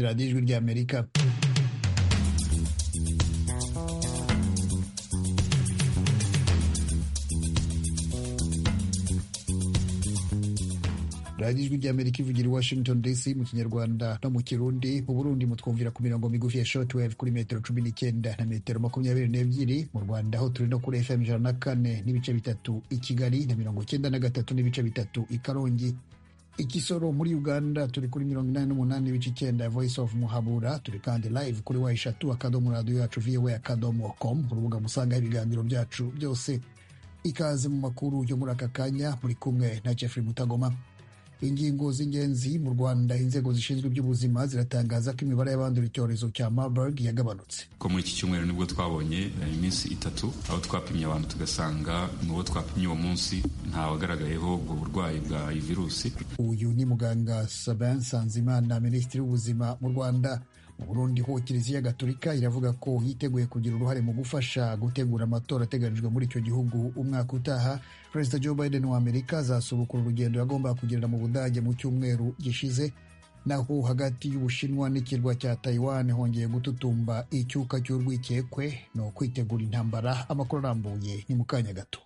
radiyo ijwi ry'amerika radiyo ijwi ry'amerika ivugira i washington dc mu kinyarwanda no mu kirundi mu burundi mutwumvira ku mirongo migufi ya shortwave kuri metero cumi n'icyenda na metero makumyabiri n'ebyiri mu rwanda aho turi no kuri fm ijana na kane n'ibice bitatu i kigali na mirongo icyenda na gatatu n'ibice bitatu i karongi i Kisoro muri Uganda turi kuri mirongo inani n'umunani ibice icyenda Voice of Muhabura turi kandi live kuri wa eshatu akadomo radiyo yacu viwe akadomo com urubuga musangaho ibiganiro byacu byose ikaze mu makuru yo muri aka kanya muri kumwe na Jeffrey Mutagoma ingingo z'ingenzi mu Rwanda inzego zishinzwe iby'ubuzima ziratangaza ko imibare y'abandura icyorezo cya Marburg yagabanutse ko muri iki cyumweru nibwo twabonye iminsi itatu aho twapimye abantu tugasanga mu bo twapimye uwo munsi ntawagaragayeho ubwo burwayi bwa iyi virusi uyu ni muganga Sabin Sanzimana minisitiri w'ubuzima mu Rwanda mu Burundi ho Kiliziya Gatolika iravuga ko yiteguye kugira uruhare mu gufasha gutegura amatora ateganijwe muri icyo gihugu umwaka utaha Perezida Joe Biden wa Amerika azasubukura urugendo yagombaga kugirira mu Budage mu cyumweru gishize naho hagati y'Ubushinwa n'ikirwa cya Taiwan hongeye gututumba icyuka cy'urwikekwe ni ukwitegura intambara amakuru arambuye ni mu kanya gato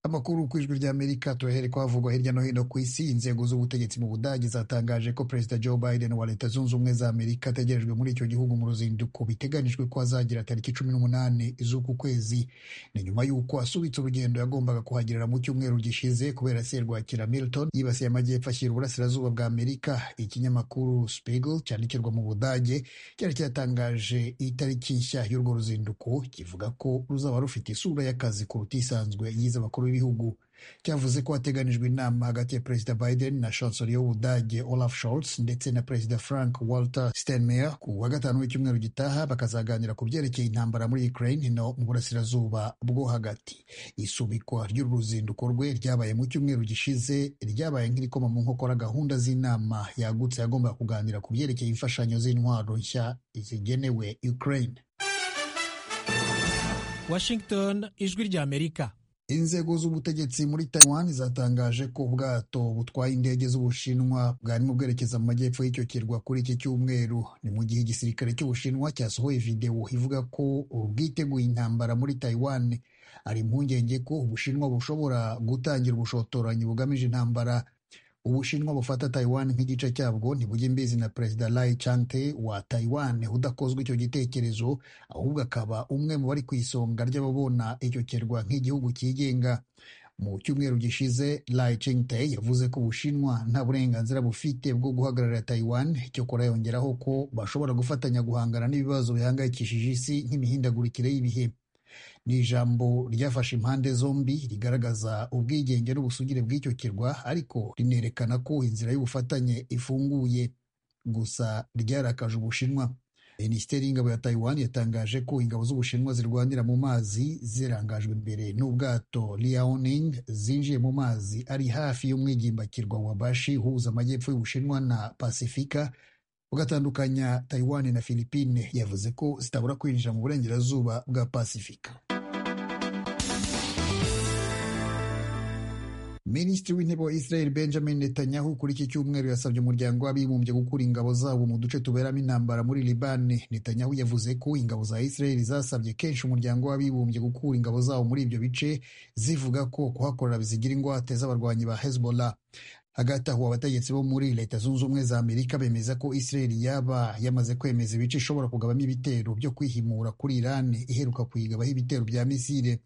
amakuru ku ijwi ry'amerika turahere ko havugwa hirya no hino ku isi inzego z'ubutegetsi mu budage zatangaje ko perezida joe biden wa leta zunze ubumwe za amerika ategerejwe muri icyo gihugu mu ruzinduko biteganijwe ko azagira tariki cumi n'umunani z'uku kwezi ni nyuma y'uko asubitse urugendo yagombaga kuhagirira mu cyumweru gishize kubera serwakira milton yibasiye amajyepfo ashyira uburasirazuba bwa amerika ikinyamakuru spiegel cyandikirwa mu budage cyari cyatangaje itariki nshya y'urwo ruzinduko kivuga ko ruzaba rufite isura y'akazi kuruta isanzwe yize abakuru b'ibihugu cyavuze ko hateganijwe inama hagati ya perezida biden na chancelier w'ubudage olaf scholz ndetse na perezida frank walter steinmeier ku wa gatanu w'icyumweru gitaha bakazaganira ku byerekeye intambara muri ukraine no mu burasirazuba bwo hagati isubikwa ry'uru ruzinduko rwe ryabaye mu cyumweru gishize ryabaye nk'irikoma mu nkokora gahunda z'inama yagutse yagombaga kuganira ku byerekeye imfashanyo z'intwaro nshya zigenewe ukraine washington ijwi ry'amerika inzego z'ubutegetsi muri taiwan zatangaje ko ubwato butwaye indege z'ubushinwa bwarimo bwerekeza mu majyepfo y'icyo kirwa kuri iki cyumweru ni mu gihe igisirikare cy'ubushinwa cyasohoye videwo ivuga ko ubwiteguye intambara muri taiwan ari impungenge ko ubushinwa bushobora gutangira ubushotoranyi bugamije intambara ubushinwa bufata taiwan nk'igice cyabwo ntibujya imbizi na perezida lai chante wa taiwan udakozwe icyo gitekerezo ahubwo akaba umwe mu bari ku isonga ry'ababona icyo kirwa nk'igihugu cyigenga mu cyumweru gishize lai chante yavuze ko ubushinwa nta burenganzira bufite bwo guhagararira taiwan cyokora yongeraho ko bashobora gufatanya guhangana n'ibibazo bihangayikishije isi nk'imihindagurikire y'ibihe ni ijambo ryafashe impande zombi rigaragaza ubwigenge n'ubusugire bw'icyo kirwa ariko rinerekana ko inzira y'ubufatanye ifunguye gusa ryarakaje ubushinwa minisiteri y'ingabo ya taiwan yatangaje ko ingabo z'ubushinwa zirwanira mu mazi zirangajwe imbere n'ubwato liaoning zinjiye mu mazi ari hafi y'umwigimbakirwa wa bashi uhuza amajyepfo y'ubushinwa na pasifika ugatandukanya Taiwan na Philippine yavuze ko zitabura kwinjira mu burengerazuba bwa Pasifika. Minisitiri w'intebe wa Israel Benjamin Netanyahu kuri iki cyumweru yasabye umuryango w'abibumbye gukura ingabo zabo mu duce tuberamo intambara muri Libane. Netanyahu yavuze ko ingabo za Israel zasabye kenshi umuryango w'abibumbye gukura ingabo zabo muri ibyo bice zivuga ko kuhakorera bizigira ingwate z'abarwanyi ba Hezbollah. Hagati aho abategetsi bo muri Leta Zunze Ubumwe za Amerika bemeza ko Israel yaba yamaze kwemeza ibice ishobora kugabamo ibitero byo kwihimura kuri Iran iheruka kuyigabaho ibitero bya misile.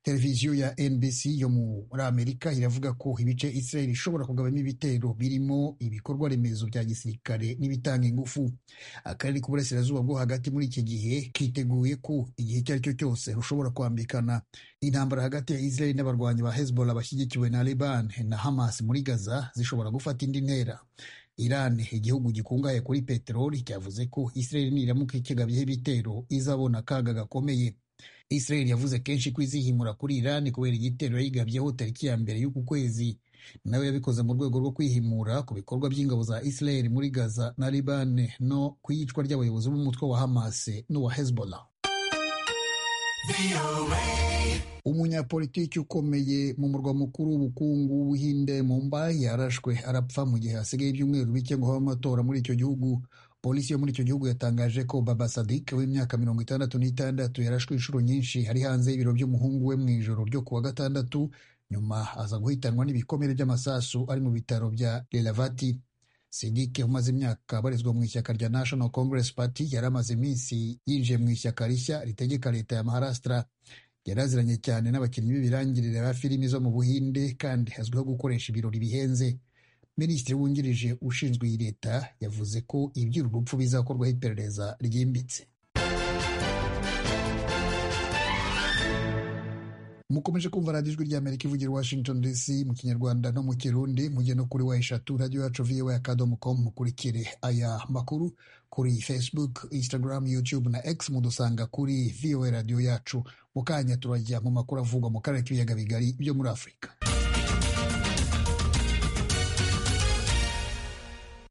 Televiziyo ya NBC yo muri Amerika iravuga ko ibice Israel ishobora kugabamo ibitero birimo ibikorwa remezo bya gisirikare n'ibitanga ingufu. Akarere k'uburasirazuba bwo hagati muri iki gihe kiteguye ko igihe icyo ari cyo cyose rushobora kwambikana. Intambara hagati ya Israel n'abarwanyi ba Hezbollah bashyigikiwe na Leban na Hamas muri Gaza zishobora gufata indi ntera iran igihugu gikungahaye kuri peteroli cyavuze ko israel niramuka ikigabyeho ibitero izabona akaga gakomeye israel yavuze kenshi ko izihimura kuri iran kubera igitero yayigabyeho tariki ya mbere y'uku kwezi nawe yabikoze mu rwego rwo kwihimura ku bikorwa by'ingabo za israel muri gaza na liban no ku iyicwa ry'abayobozi b'umutwe wa hamas n'uwa hezbollah umunyapolitiki ukomeye mu murwa mukuru w'ubukungu w'ubuhinde Mumbai yarashwe arapfa mu gihe hasigaye ibyumweru bike ngo habe amatora muri icyo gihugu polisi yo muri icyo gihugu yatangaje ko baba sadik w'imyaka mirongo itandatu n'itandatu yarashwe inshuro nyinshi ari hanze y'ibiro by'umuhungu we mu ijoro ryo kuwa gatandatu nyuma aza guhitanwa n'ibikomere by'amasasu ari mu bitaro bya lelavati sidike umaze imyaka abarizwa mu ishyaka rya national congress party yari amaze iminsi yinjiye mu ishyaka rishya ritegeka leta ya maharastra yari aziranye cyane n'abakinnyi b'ibirangirire ba filimi zo mu buhinde kandi azwiho gukoresha ibirori bihenze minisitiri wungirije ushinzwe iyi leta yavuze ko iby'uru rupfu bizakorwaho iperereza ryimbitse mukomeje kumva radiyo ijwi ry'amerika ivugira i washington dc mu kinyarwanda no mu kirundi mujye no kuri wa eshatu radiyo yacu viwe akadomo komu mukurikire aya makuru kuri facebook instagram youtube na x mudusanga kuri viwe radiyo yacu mu kanya turajya mu makuru avugwa mu karere k'ibiyaga bigari byo muri afurika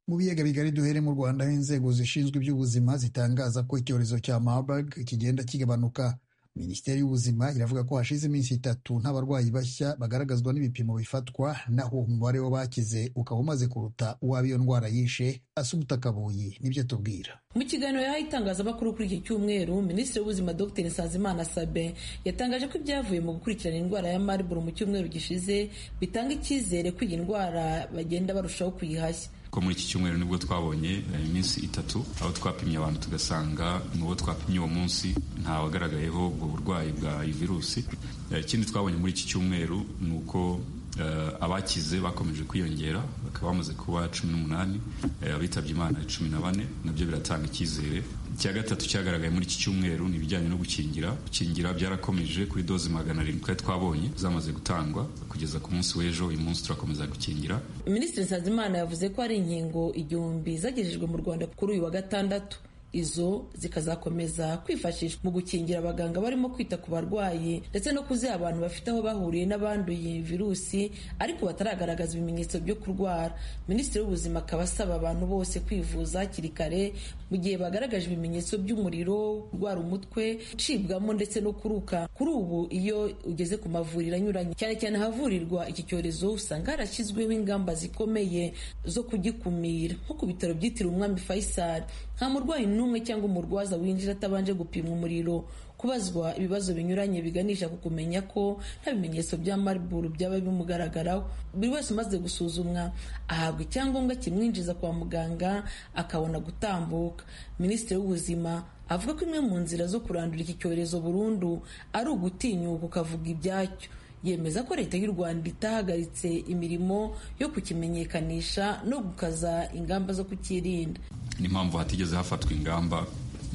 mu biyaga bigari duhere mu rwanda aho inzego zishinzwe iby'ubuzima zitangaza ko icyorezo cya marburg kigenda kigabanuka minisiteri y'ubuzima iravuga ko hashize iminsi itatu nta barwayi bashya bagaragazwa n'ibipimo bifatwa naho umubare w'abakize ukaba umaze kuruta uw'ab'iyo ndwara yishe asubuta akabuye nibyo tubwira mu kiganiro yahaye itangazamakuru kuri iki cyumweru minisitiri w'ubuzima dr nsanzimana sabe yatangaje ko ibyavuye mu gukurikirana indwara ya marburg mu cyumweru gishize bitanga icyizere ko iyi ndwara bagenda barushaho kuyihashya ko muri iki cyumweru nibwo twabonye eh, iminsi itatu aho twapimye abantu tugasanga n'uwo twapimye uwo munsi nta wagaragayeho ubwo burwayi bwa iyi virusi Eh, ikindi twabonye muri iki cyumweru ni uko eh, abakize bakomeje kwiyongera bakaba bamaze kuba cumi n'umunani eh, abitabye imana cumi na bane nabyo biratanga icyizere icya gatatu cyagaragaye muri iki cyumweru ni ibijyanye no gukingira gukingira byarakomeje kuri doze magana arindwi twari twabonye zamaze gutangwa kugeza ku munsi w'ejo uyu munsi turakomeza gukingira minisitiri nsanzimana yavuze ko hari inkingo igihumbi zagejejwe mu rwanda kuri uyu wa gatandatu izo zikazakomeza kwifashishwa mu gukingira abaganga barimo kwita ku barwayi ndetse no kuziha abantu bafite aho bahuriye n'abanduye virusi ariko bataragaragaza ibimenyetso byo kurwara minisitiri w'ubuzima akaba asaba abantu bose kwivuza hakiri kare mu gihe bagaragaje ibimenyetso by'umuriro kurwara umutwe gucibwamo ndetse no kuruka kuri ubu iyo ugeze ku mavuriro anyuranye cyane cyane ahavurirwa iki cyorezo usanga harashyizweho ingamba zikomeye zo kugikumira nko ku bitaro byitiriwe umwami faisal nta murwayi n'umwe cyangwa umurwaza winjira atabanje gupimwa umuriro kubazwa ibibazo binyuranye biganisha ku kumenya ko nta bimenyetso bya mariburu byaba bimugaragaraho buri wese umaze gusuzumwa ahabwa icyangombwa kimwinjiza kwa muganga akabona gutambuka minisitiri w'ubuzima avuga ko imwe mu nzira zo kurandura iki cyorezo burundu ari ugutinyuka ukavuga ibyacyo yemeza ko leta y'u rwanda itahagaritse imirimo yo kukimenyekanisha no gukaza ingamba zo kukirinda n'impamvu hatigeze hafatwa ingamba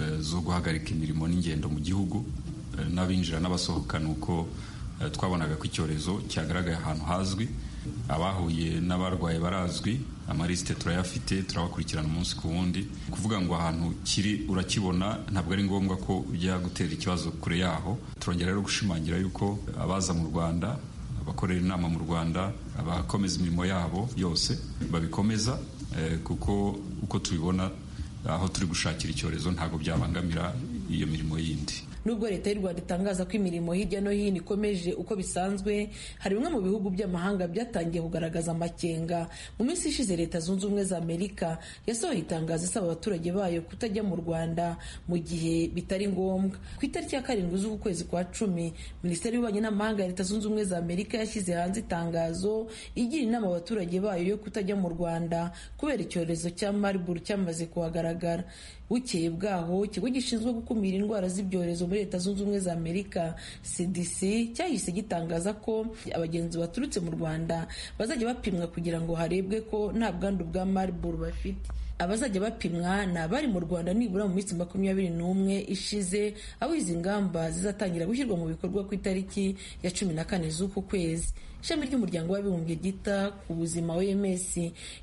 eh, zo guhagarika imirimo n'ingendo mu gihugu eh, n'abinjira n'abasohoka ni uko eh, twabonaga ko icyorezo cyagaragaye ahantu hazwi abahuye n'abarwaye barazwi amarisite turayafite turabakurikirana umunsi ku wundi kuvuga ngo ahantu kiri urakibona ntabwo ari ngombwa ko ujya gutera ikibazo kure yaho turongera rero gushimangira yuko abaza mu rwanda abakorera inama mu rwanda abakomeza imirimo yabo yose babikomeza eh, kuko uko tubibona aho turi gushakira icyorezo ntabwo byabangamira iyo mirimo yindi nubwo leta y'u rwanda itangaza ko imirimo hirya no hino ikomeje uko bisanzwe hari bimwe mu bihugu by'amahanga byatangiye kugaragaza amakenga mu minsi ishize leta zunze ubumwe za amerika yasohoye itangazo isaba abaturage bayo kutajya mu rwanda mu gihe bitari ngombwa ku itariki ya karindwi z'uku kwezi kwa cumi minisiteri y'ububanyi n'amahanga ya leta zunze ubumwe za amerika yashyize hanze itangazo igira inama abaturage bayo yo kutajya mu rwanda kubera icyorezo cya mariburu cyamaze kuhagaragara bukeye bwaho ikigo gishinzwe gukumira indwara z'ibyorezo muri leta zunze ubumwe za amerika cdc cyahise gitangaza ko abagenzi baturutse mu rwanda bazajya bapimwa kugira ngo harebwe ko nta bwandu bwa mariburu bafite abazajya bapimwa ni abari mu rwanda nibura mu minsi makumyabiri n'umwe ishize aho izi ngamba zizatangira gushyirwa mu bikorwa ku itariki ya cumi na kane z'uku kwezi ishami ry'umuryango w'abibumbye ryita ku buzima OMS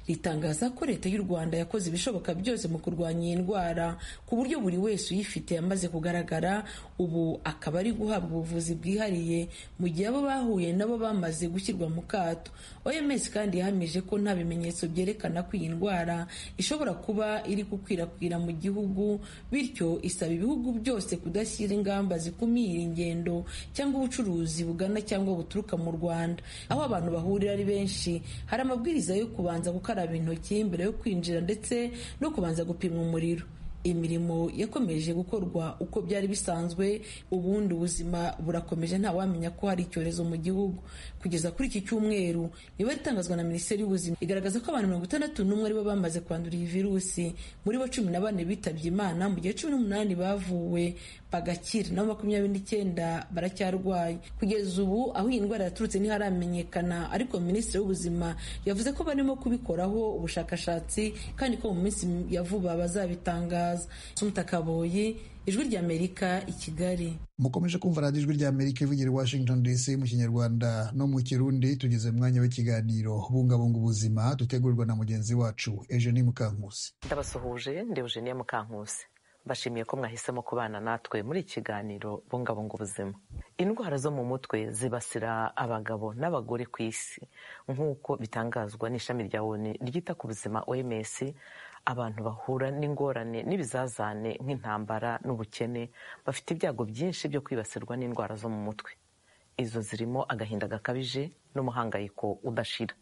ritangaza ko leta y'u Rwanda yakoze ibishoboka byose mu kurwanya iyi ndwara ku buryo buri wese uyifite yamaze kugaragara ubu akaba ari guhabwa ubuvuzi bwihariye mu gihe abo bahuye nabo bamaze gushyirwa mu kato OMS kandi yahamije ko nta bimenyetso byerekana ko iyi ndwara ishobora kuba iri gukwirakwira mu gihugu bityo isaba ibihugu byose kudashyira ingamba zikumira ingendo cyangwa ubucuruzi bugana cyangwa buturuka mu Rwanda aho abantu bahurira ari benshi hari amabwiriza yo kubanza gukaraba intoki mbere yo kwinjira ndetse no kubanza gupimwa umuriro imirimo yakomeje gukorwa uko byari bisanzwe ubundi ubuzima burakomeje ntawamenya ko hari icyorezo mu gihugu kugeza kuri iki cyumweru niba itangazwa na minisiteri y'ubuzima igaragaza ko abantu mirongo itandatu n'umwe aribo bamaze kwandura iyi virusi muri bo cumi na bane bitabye imana mu gihe cumi n'umunani bavuwe bagakira naho makumyabiri n'icyenda baracyarwaye kugeza ubu aho iyi ndwara yaturutse ntiharamenyekana ariko minisitiri w'ubuzima yavuze ko barimo kubikoraho ubushakashatsi kandi ko mu minsi ya vuba bazabitangaza sumutakaboyi ijwi ry'amerika i kigali mukomeje kumva radiyo ijwi ry'amerika ivugira i washington dc mu kinyarwanda no mu kirundi tugeze mwanya w'ikiganiro bungabunga ubuzima dutegurwa na mugenzi wacu eugenie mukankusi ndabasuhuje ndi eugenie mukankusi bashimiye ko mwahisemo kubana natwe muri iki kiganiro bungabunga ubuzima indwara zo mu mutwe zibasira abagabo n'abagore ku isi nk'uko bitangazwa n'ishami rya oni ryita ku buzima oms abantu bahura n'ingorane n'ibizazane nk'intambara n'ubukene bafite ibyago byinshi byo kwibasirwa n'indwara zo mu mutwe izo zirimo agahinda gakabije n'umuhangayiko udashira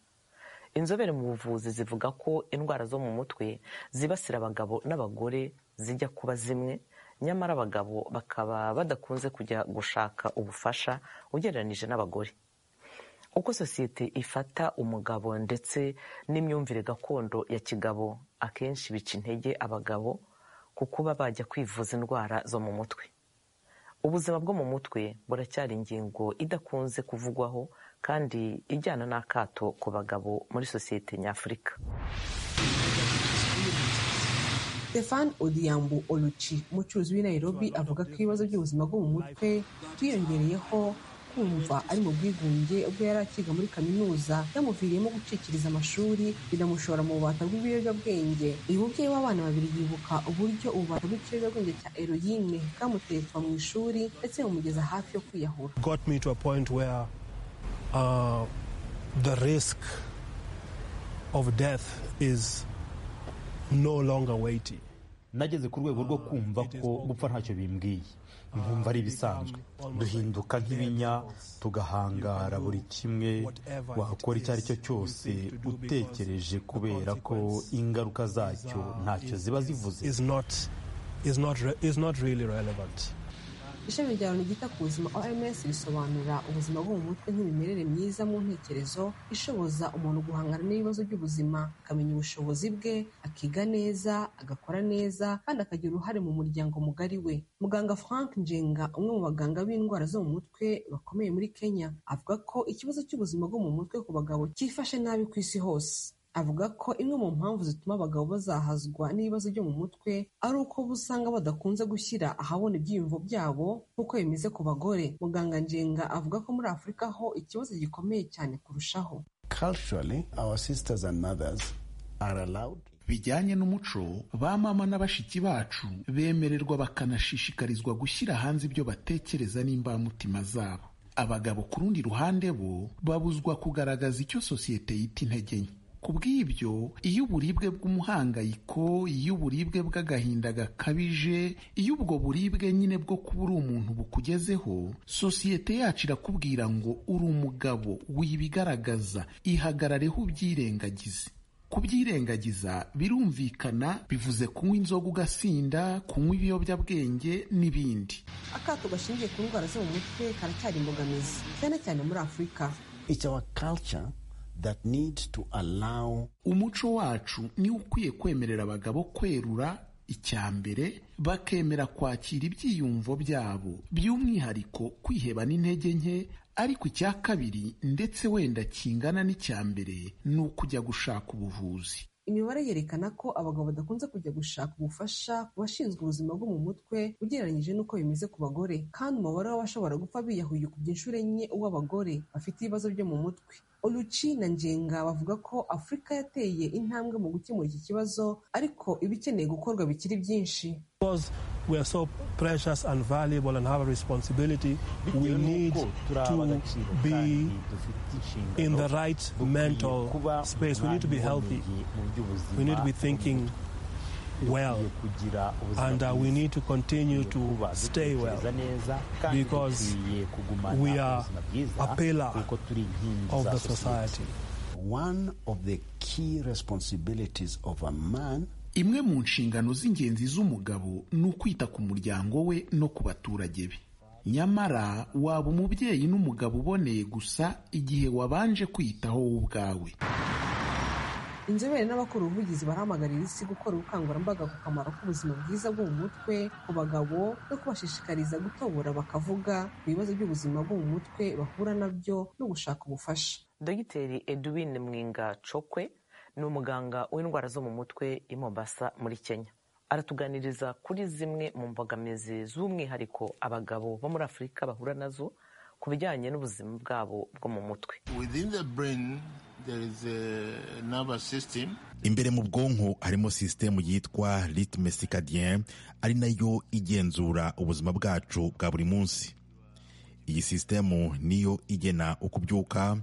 inzobere mu buvuzi zivuga ko indwara zo mu mutwe zibasira abagabo n'abagore zijya kuba zimwe nyamara abagabo bakaba badakunze kujya gushaka ubufasha ugereranyije n'abagore uko sosiyete ifata umugabo ndetse n'imyumvire gakondo ya kigabo akenshi bica intege abagabo ku kuba bajya kwivuza indwara zo mu mutwe ubuzima bwo mu mutwe buracyari ingingo idakunze kuvugwaho kandi ijyana n'akato ku bagabo muri sosiyete nyafurika stefan odiyambu oluci umucuruzi w'i nairobi avuga ko ibibazo by'ubuzima bwo mu mutwe byiyongereyeho kumva ari mu bwigunge ubwo yari akiga muri kaminuza yamuviriyemo gucikiriza amashuri binamushora mu bubata bw'ibiyobyabwenge uyu mubyeyi w'abana babiri yibuka uburyo ububata bw'ikiyobyabwenge cya eroyine bwamuteretswa mu ishuri ndetse bumugeza hafi yo kwiyahura got me to a point where uh, the risk of death is no longer weighty nageze ku rwego rwo kumva ko gupfa ntacyo bimbwiye nkumva ari ibisanzwe duhinduka nk'ibinya tugahangara buri kimwe wakora icyo ari cyo cyose utekereje kubera ko ingaruka zacyo ntacyo ziba zivuze is not is not re- is not really relevant ishami rya loni ryita ku buzima oms risobanura ubuzima bwo mu mutwe nk'imimerere myiza mu ntekerezo ishoboza umuntu guhangana n'ibibazo by'ubuzima akamenya ubushobozi bwe akiga neza agakora neza kandi akagira uruhare mu muryango mugari we muganga frank njenga umwe mu baganga b'indwara zo mu mutwe bakomeye muri kenya avuga ko ikibazo cy'ubuzima bwo mu mutwe ku bagabo cyifashe nabi ku isi hose avuga ko imwe mu mpamvu zituma abagabo bazahazwa n'ibibazo byo mu mutwe ari uko usanga badakunze gushyira ahabona ibyiyumvo byabo nk'uko bimeze ku bagore muganga njenga avuga ko muri afurika ho ikibazo gikomeye cyane kurushaho Culturally, our sisters and mothers are allowed bijyanye n'umuco ba mama na bashiki bacu bemererwa bakanashishikarizwa gushyira hanze ibyo batekereza n'imbamutima zabo abagabo ku rundi ruhande bo babuzwa kugaragaza icyo sosiyete yita intege nke ku bw'ibyo iyo uburibwe bw'umuhangayiko iyo uburibwe bw'agahinda gakabije iyo ubwo buribwe nyine bwo kuba uri umuntu bukugezeho sosiyete yacu irakubwira ngo uri umugabo wibigaragaza ihagarareho ubyirengagize kubyirengagiza birumvikana bivuze kunywa inzoga ugasinda kunywa ibiyobyabwenge n'ibindi akato gashingiye ku ndwara zo mu mutwe karacyari imbogamizi cyane cyane muri afurika it's our culture that need to allow umuco wacu niwo ukwiye kwemerera abagabo kwerura icya mbere bakemera kwakira ibyiyumvo byabo by'umwihariko kwiheba n'intege nke ariko icya kabiri ndetse wenda kingana n'icya mbere ni ukujya gushaka ubuvuzi imibare yerekana ko abagabo badakunze kujya gushaka ubufasha ku bashinzwe ubuzima bwo mu mutwe ugereranyije n'uko bimeze ku bagore kandi umubare w'abashobora gupfa biyahuye ukubye inshuro enye uw'abagore bafite ibibazo byo mu mutwe Oluchi na Njenga bavuga ko Afurika yateye intambwe mu gukemura iki kibazo ariko ibikeneye gukorwa bikiri byinshi we are so precious and valuable and have a responsibility we need to be in the right mental space we need to be healthy we need to be thinking well and uh, we need to continue to stay well because we are a pillar of the society one of the key responsibilities of a man imwe mu nshingano z'ingenzi z'umugabo ni ukwita ku muryango we no ku baturage be nyamara waba umubyeyi n'umugabo uboneye gusa igihe wabanje kwitaho wowe ubwawe inzobere n'abakora ubuvugizi barahamagarira isi gukora ubukangurambaga ku kamaro k'ubuzima bwiza bwo mu mutwe ku bagabo no kubashishikariza gutobora bakavuga ku bibazo by'ubuzima bwo mu mutwe bahura nabyo no gushaka ubufasha dogiteri edwin mwinga cokwe ni umuganga w'indwara zo mu mutwe i Mombasa muri kenya aratuganiriza kuri zimwe mu mbogamizi z'umwihariko abagabo bo muri afurika bahura nazo ku bijyanye n'ubuzima bwabo bwo mu mutwe imbere mu bwonko harimo sisitemu yitwa ritme sikadiyen ari nayo igenzura ubuzima bwacu bwa buri munsi iyi sisitemu niyo igena uko ubyuka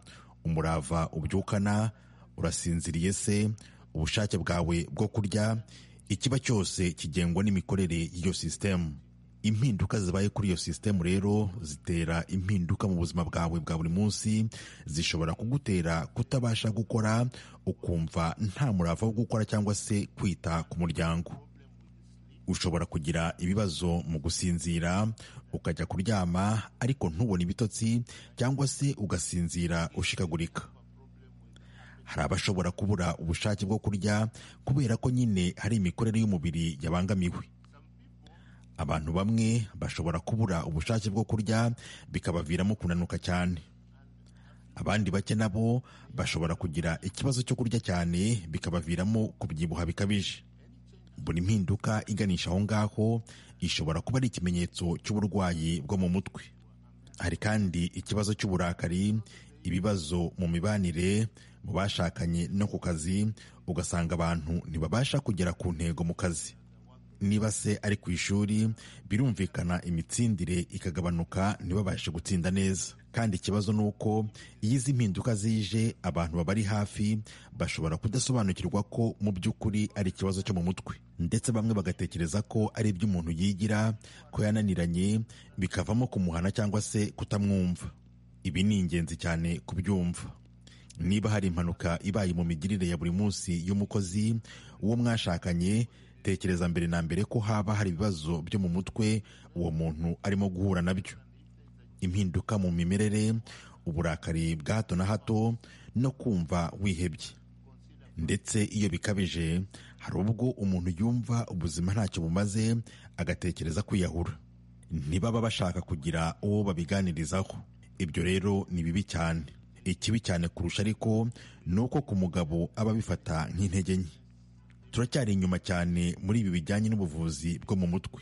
umurava ubyukana urasinziriye se ubushake bwawe bwo kurya ikiba cyose kigengwa n'imikorere y'iyo sisitemu impinduka zibaye kuri iyo sisitemu rero zitera impinduka mu buzima bwawe bwa buri munsi zishobora kugutera kutabasha gukora ukumva nta murava wo gukora cyangwa se kwita ku muryango ushobora kugira ibibazo mu gusinzira ukajya kuryama ariko ntubone ibitotsi cyangwa se ugasinzira ushikagurika hari abashobora kubura ubushake bwo kurya kubera ko nyine hari imikorere y'umubiri yabangamiwe abantu bamwe bashobora kubura ubushake bwo kurya bikabaviramo kunanuka cyane abandi bake nabo bashobora kugira ikibazo cyo kurya cyane bikabaviramo kubyibuha bikabije buri mpinduka iganisha aho ngaho ishobora kuba ari ikimenyetso cy'uburwayi bwo mu mutwe hari kandi ikibazo cy'uburakari ibibazo mu mibanire mu bashakanye no ku kazi ugasanga abantu ntibabasha kugera ku ntego mu kazi niba se ari ku ishuri birumvikana imitsindire ikagabanuka ntibabashe gutsinda neza kandi ikibazo ni uko iyo izi mpinduka zije abantu babari hafi bashobora kudasobanukirwa ko mu by'ukuri ari ikibazo cyo mu mutwe ndetse bamwe bagatekereza ko ari iby'umuntu yigira ko yananiranye bikavamo kumuhana cyangwa se kutamwumva ibi ni ingenzi cyane kubyumva niba hari impanuka ibaye mu migirire ya buri munsi y'umukozi uwo mwashakanye tekereza mbere na mbere ko haba hari ibibazo byo mu mutwe uwo muntu arimo guhura nabyo impinduka mu mimerere uburakari bwa hato na hato no kumva wihebye ndetse iyo bikabije hari ubwo umuntu yumva ubuzima ntacyo bumaze agatekereza kwiyahura ntibaba bashaka kugira uwo babiganirizaho ibyo rero ni bibi cyane ikibi cyane kurusha ariko ni uko ku mugabo aba abifata nk'intege nke turacyari inyuma cyane muri ibi bijyanye n'ubuvuzi bwo mu mutwe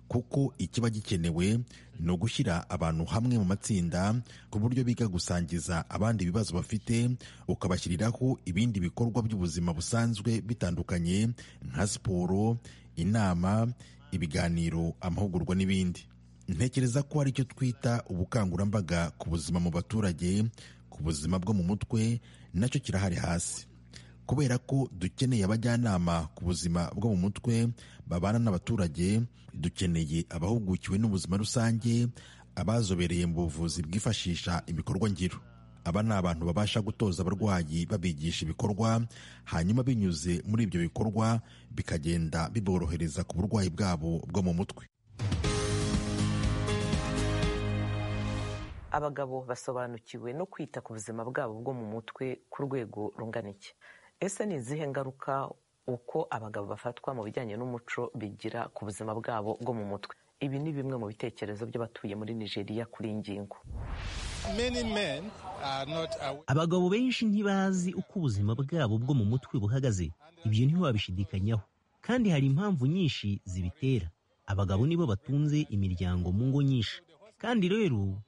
kuko ikiba gikenewe ni ugushyira abantu hamwe mu matsinda ku buryo biga gusangiza abandi ibibazo bafite ukabashyiriraho ibindi bikorwa by'ubuzima busanzwe bitandukanye nka siporo inama ibiganiro amahugurwa n'ibindi ntekereza ko ari cyo twita ubukangurambaga ku buzima mu baturage ku buzima bwo mu mutwe nacyo kirahari hasi kubera ko dukeneye abajyanama ku buzima bwo mu mutwe babana n'abaturage dukeneye abahugukiwe n'ubuzima rusange abazobereye mu buvuzi bwifashisha ibikorwa ngiro aba ni abantu babasha gutoza abarwayi babigisha ibikorwa hanyuma binyuze muri ibyo bikorwa bikagenda biborohereza ku burwayi bwabo bwo mu mutwe abagabo basobanukiwe no kwita ku buzima bwabo bwo mu mutwe ku rwego rungana iki ese ni izihe ngaruka uko abagabo bafatwa mu bijyanye n'umuco bigira ku buzima bwabo bwo mu mutwe ibi ni bimwe mu bitekerezo by'abatuye muri nigeria kuri iyi ngingo abagabo benshi ntibazi uko ubuzima bwabo bwo mu mutwe buhagaze ibyo ntiwabishidikanyaho kandi hari impamvu nyinshi zibitera abagabo nibo batunze imiryango mu ngo nyinshi kandi rero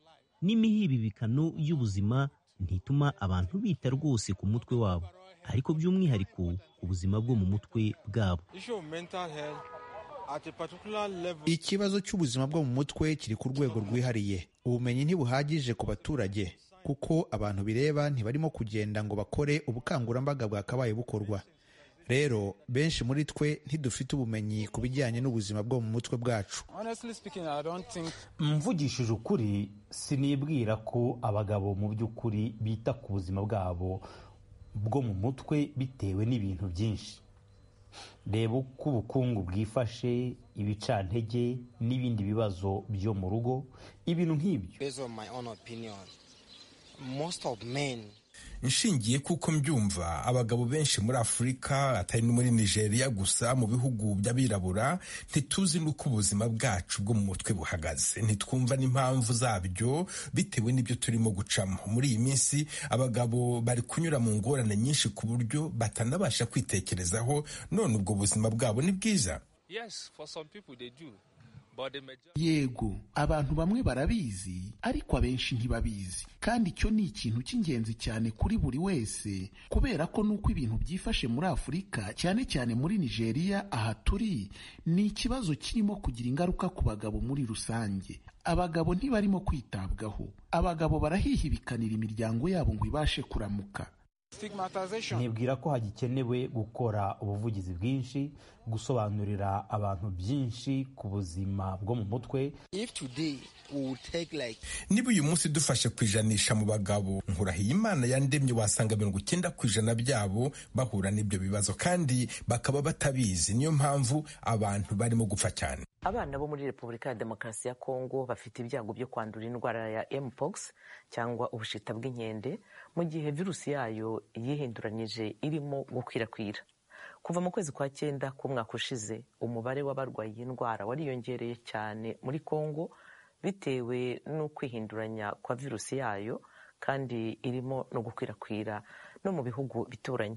n'imihibibikano y'ubuzima ntituma abantu bita rwose ku mutwe wabo ariko by'umwihariko ubuzima bwo mu mutwe bwabo ikibazo cy'ubuzima bwo mu mutwe kiri ku rwego rwihariye ubumenyi ntibuhagije ku baturage kuko abantu bireba ntibarimo kugenda ngo bakore ubukangurambaga bwakabaye bukorwa rero benshi muri twe ntidufite ubumenyi ku bijyanye n'ubuzima bwo mu mutwe bwacu mvugishije ukuri sinibwira ko abagabo mu by'ukuri bita ku buzima bwabo bwo mu mutwe bitewe n'ibintu byinshi reba uko ubukungu bwifashe ibicantege n'ibindi bibazo byo mu rugo ibintu nk'ibyo nshingiye kuko mbyumva abagabo benshi muri afurika atari no muri nigeria gusa mu bihugu by'abirabura ntituzi n'uko ubuzima bwacu bwo mu mutwe buhagaze ntitwumva n'impamvu zabyo bitewe n'ibyo turimo gucamo muri iyi minsi abagabo bari kunyura mu ngorane nyinshi ku buryo batanabasha kwitekerezaho none ubwo buzima bwabo ni bwiza yego abantu bamwe barabizi ariko abenshi ntibabizi kandi icyo ni ikintu cy'ingenzi cyane kuri buri wese kubera ko nuko ibintu byifashe muri afurika cyane cyane muri nigeria aha turi ni ikibazo kirimo kugira ingaruka ku bagabo muri rusange abagabo ntibarimo kwitabwaho abagabo barahihibikanira imiryango yabo ngo ibashe kuramuka nibwira ko hagikenewe gukora ubuvugizi bwinshi gusobanurira abantu byinshi ku buzima bwo mu mutwe niba uyu munsi dufashe ku ijanisha mu bagabo nkurahiye imana yandemye wasanga mirongo icyenda ku ijana byabo bahura n'ibyo bibazo kandi bakaba batabizi niyo mpamvu abantu barimo gupfa cyane abana bo muri repubulika ya demokarasi ya kongo bafite ibyago byo kwandura indwara ya mpox cyangwa ubushita bw'inkende mu gihe virusi yayo yihinduranyije irimo gukwirakwira kuva mu kwezi kwa cyenda k'umwaka ushize umubare w'abarwaye iyi ndwara wariyongereye cyane muri kongo bitewe no kwihinduranya kwa virusi yayo kandi irimo no gukwirakwira no mu bihugu bituranye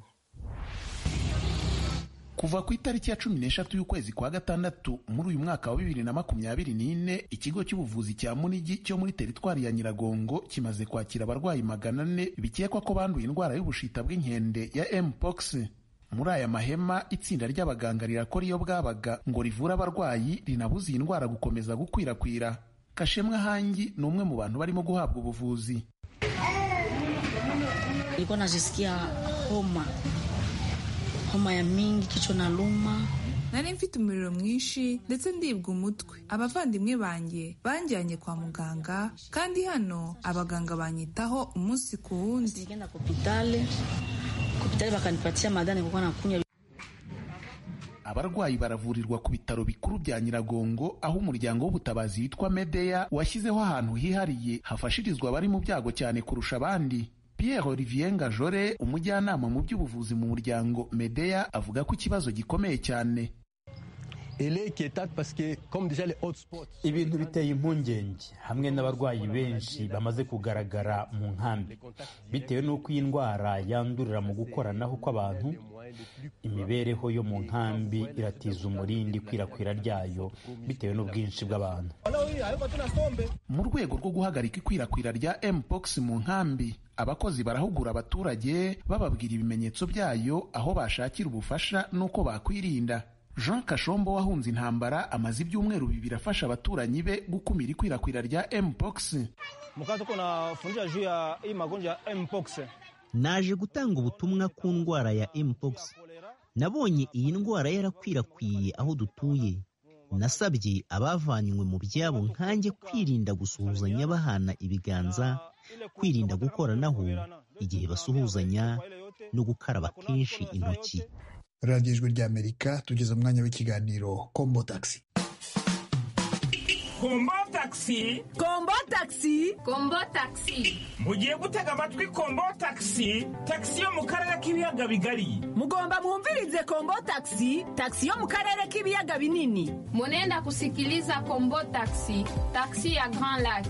kuva ku itariki ya cumi n'eshatu y'ukwezi kwa gatandatu muri uyu mwaka wa bibiri na makumyabiri n'ine ikigo cy'ubuvuzi cya munigi cyo muri teritwari ya nyiragongo kimaze kwakira abarwayi magana ane bikekwa ko banduye indwara y'ubushita bw'inkende ya mpox muri aya mahema itsinda ry'abaganga rirakora iyo bwabaga ngo rivure abarwayi rinabuze iyi ndwara gukomeza gukwirakwira kashemwa hangi ni umwe mu bantu barimo guhabwa ubuvuzi ilikuwa najisikia homa homa ya mingi kichwa na luma nari mfite umuriro mwinshi ndetse ndibwa umutwe abavandimwe banjye banjyanye kwa muganga kandi hano abaganga banyitaho umunsi ku wundi bakanipatia madani kuko nakunywa abarwayi baravurirwa ku bitaro bikuru bya nyiragongo aho umuryango w'ubutabazi witwa medeya washyizeho ahantu hihariye hafashirizwa abari mu byago cyane kurusha abandi Pierre Olivier Ngajore umujyanama mu by'ubuvuzi mu muryango Medeya avuga ko ikibazo gikomeye cyane ibintu biteye impungenge hamwe n'abarwayi benshi bamaze kugaragara mu nkambi bitewe n'uko iyi ndwara yandurira mu gukoranaho kw'abantu imibereho yo mu nkambi iratiza umurindi ikwirakwira ryayo bitewe n'ubwinshi bw'abantu mu rwego rwo guhagarika ikwirakwira rya mpox mu nkambi abakozi barahugura abaturage bababwira ibimenyetso byayo aho bashakira ubufasha n'uko bakwirinda jean kashombo wahunze intambara amaze ibyumweru bibiri afasha abaturanyi be gukumira ikwirakwira rya mpox naje gutanga ubutumwa ku ndwara ya mpox nabonye iyi ndwara yarakwirakwiye aho dutuye nasabye abavanywe mu byabo nkanjye kwirinda gusuhuzanya bahana ibiganza kwirinda gukoranaho igihe basuhuzanya no gukaraba kenshi intoki radiyo ijwi ry'amerika tugeze umwanya w'ikiganiro kombo tagisi kombo tagisi kombo tagisi kombo tagisi mugiye gutega amatwi kombo tagisi tagisi yo mu karere k'ibiyaga bigari mugomba mwumvirize kombo tagisi tagisi yo mu karere k'ibiyaga binini munenda kusikiliza kombo tagisi tagisi ya grand lac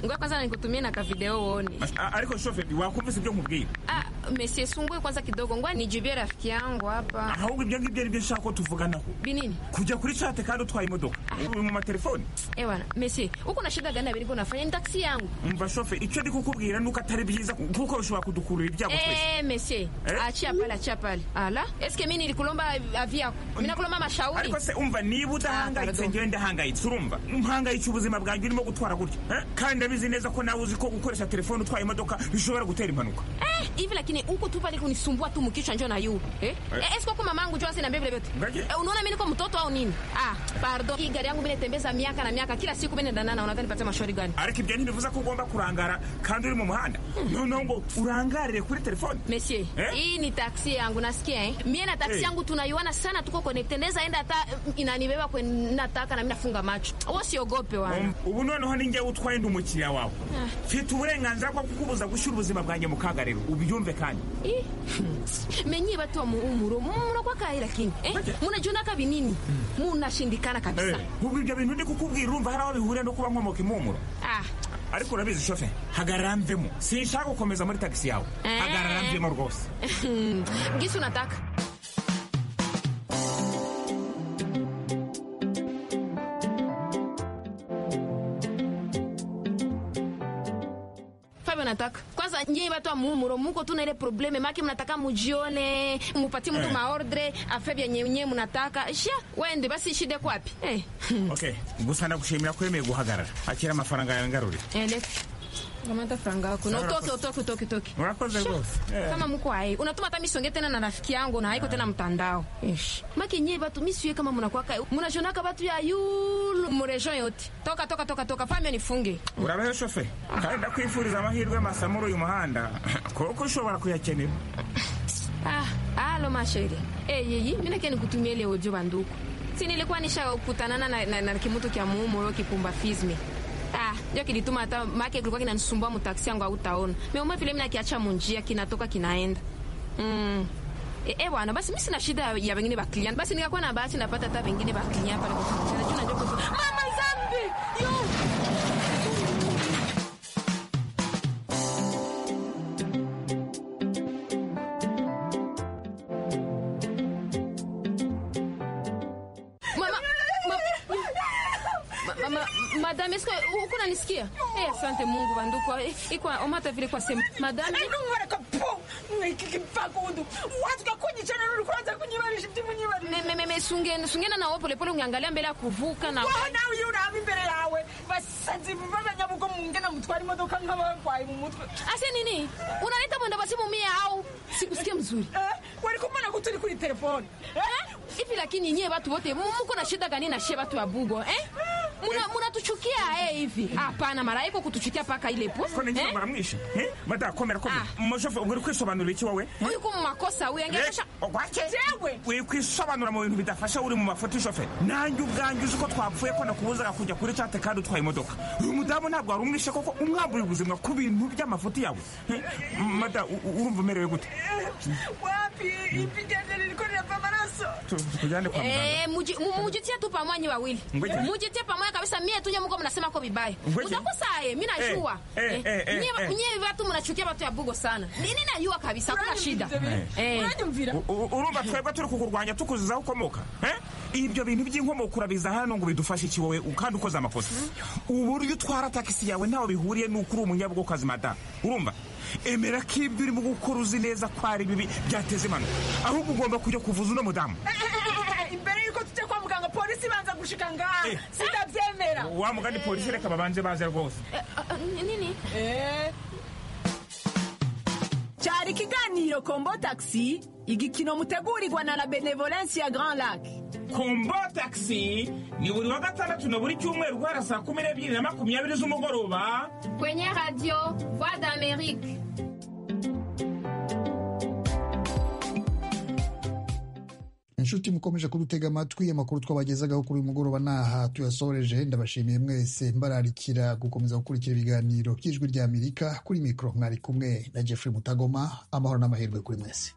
ngoja kwanza nikutumie na kavideo uone. Ariko shoferi wakumvise ibyo nkubwira? Ah, mesie sungue kwanza kidogo, ngoja nijibie rafiki yangu hapa. Ahubwo ibyo ngibyo aribyo nshaka ko tuvuganaho. Binini? Kujya kuri chat kandi utwaye imodoka. Uri mu matelefoni? Eh bana, mesie, uko na shida gani abiri unafanya ni taxi yangu? Umva shoferi, icyo ndi kukubwira nuko atari byiza kuko bishobora kudukurura ibyago twese. Eh, mesie, achia pale, achia pale. Ala, eske mimi nilikulomba avi yako? Mimi nakulomba mashauri. Ariko se umva niba udahangayitse ngewe ndahangayitse urumva mpangayitse ubuzima bwanjye urimo gutwara gutya eh? kandi ndabizi neza ko nawe uzi ko gukoresha telefone utwaye imodoka bishobora gutera impanuka Eh, hivi lakini huko tu pale kunisumbua tu mkichwa njoo na yu. Eh? Eh, esko kwa mamangu njoo asinambie vile vyote. Eh, unaona mimi niko mtoto au nini? Ah, pardon. Hii gari yangu mimi natembeza miaka na miaka kila siku mimi naendana na unadhani nipate mashauri gani? ariko ibyo ntibivuze ko ugomba kurangara kandi uri mu muhanda noneho ngo urangarire kuri telefone Monsieur, Eh? hii ni taksi yangu nasikia eh. Mie na taksi Eh. yangu tunayuana sana tuko connected. Naweza enda hata eh, inanibeba kwenye nataka na mimi nafunga macho. Wewe usiogope wana. Um, ubu noneho ni njyewe utwaye ndi umukiriya wawe Ah. mfite uburenganzira bwo kukubuza gushyira ubuzima bwanjye mu kaga rero ubyumve kandi Ih, menye bato wa muumuro munakuwa kayi lakini eh? munajuna kabi nini munashindikana kabisa Eh, ubwo ibyo bintu ndi kukubwira urumva hari aho bihurira no kuba nkomoka impumuro ah. ariko urabizi shofe hagarara mvemo sinshaka gukomeza muri tagisi yawe Eh. hagarara mvemo rwose gisi unataka Fabio nataka kwanza nyie watu wa muumuro muko tuna ile probleme maki mnataka mujione mupatie mtu Eh. maordre afe vyenye nyewe mnataka sha wende basi shide kwapi eh. okay gusa ndagushimira ko wemeye guhagarara akira amafaranga yawe ngarurira Elef. Kamata franga yako. Na Sawa, utoke utoke utoke utoke. Urakoze Sha, rwose. Eh. Kama mko hai, unatuma hata misonge tena na rafiki yangu na haiko tena mtandao. Ish. Maki nyie batu misiwe kama mnakuwa kai. Mnashonaka batu ya yulu murejo yote. Toka toka toka toka famio nifunge. urabeho shofe kandi ndakwifuriza amahirwe masa muri uyu muhanda kuko ushobora kuyakenera Ah, alo masheri. Eh, yeye mimi nake nikutumie leo jo banduku. Si nilikuwa nisha kutanana na, na, na kimutu kya muumuro kipumba fizme. Ah, ndio kilituma hata make kulikuwa kinanisumbua mu taksi yangu au taona. Meuma vile mimi nakiacha munjia kinatoka kinaenda. Mm. E, e bwana basi mimi sina shida ya wengine ba client. Basi nikakuwa na bahati napata hata wengine ba client pale kwa kufanya. Juu najua kutu- Mama Zambi. Yo. Mama, mama, ma- mama, madame, eske uko nanisikia? Eh, asante Mungu banduko. Eh, Iko omata vile kwa sema. Madame, me- me- me- me- sunge- sungena na wewe polepole ungeangalia mbele ya kuvuka na nawe iyo uraba imbere yawe basazi b'abanyabugo mungena mutwara imodoka nk'abarwayi mu mutwe ase nini unaleta mwenda basi mumia au sikusikia mzuri wari kumana ko turi kuri telefone ivi lakini nyie watu wote mu- muko na shida gani na shie watu wa bugo eh? Muna- munatuchukia eh, hivi hapana mara iko kutuchukia paka ile po ko ninjye baramwishe badakomera komera umushofe uri kwisobanurira iki wowe uyu ko mu makosa we angesha ugwake uri kwisobanura mu bintu bidafasha uri mu mafoto y'ishofe nanjye ubwanjye uzi ko twapfuye ko nakubuzaga kujya kuri cate kandi utwaye imodoka uyu mudamu ntabwo wari umwishe koko umwambura ubuzima ku bintu by'amafoto yawe Eh, mada u- u- urumva umerewe gute wapi ipigende ririko rirava amaraso Tu- tukujyane kwa muganga Eh, muji- mu- mujitie tu pamwanyi wawili Ngoja. mujitie pamoja kabisa mie tunye muko mnasema ko vibaya Ngoja. mutakosa ye mi najua Eh, Eh, eh, eh, nyie eh. nyie watu mnachukia watu ya bugo sana nini najua kabisa kuna shida Eh. U- u- urumva twebwe turi kukurwanya tukuzizaho ukomoka eh? ibyo bintu by'inkomoko urabiza hano ngo bidufashe iki wowe kandi ukoze amakosa uburyo utwara takisi yawe ntaho bihuriye n'uko uri umunyabugokazi madamu urumva emera ko ibyo urimo gukora uzi neza ko ari bibi byateza impanuka ahubwo ugomba kujya kuvuza uno mudamu imbere y'uko tujya kwa muganga polisi ibanza gushika ngaha sitabyemera wa mugani polisi reka babanze baze rwose nini cyari ikiganiro kombo taxi igikino mutegurirwa na la benevolence ya grand lac kombo taxi ni buri wa gatandatu na buri cyumweru guhera saa kumi n'ebyiri na makumyabiri z'umugoroba kwenye radio voix d'amerique inshuti mukomeje kudutega amatwi amakuru twabagezagaho kuri uyu mugoroba ni aha tuyasoreje ndabashimiye mwese mbararikira gukomeza gukurikira ibiganiro by'ijwi ry'amerika kuri mikoro mwari kumwe na jeffrey mutagoma amahoro n'amahirwe kuri mwese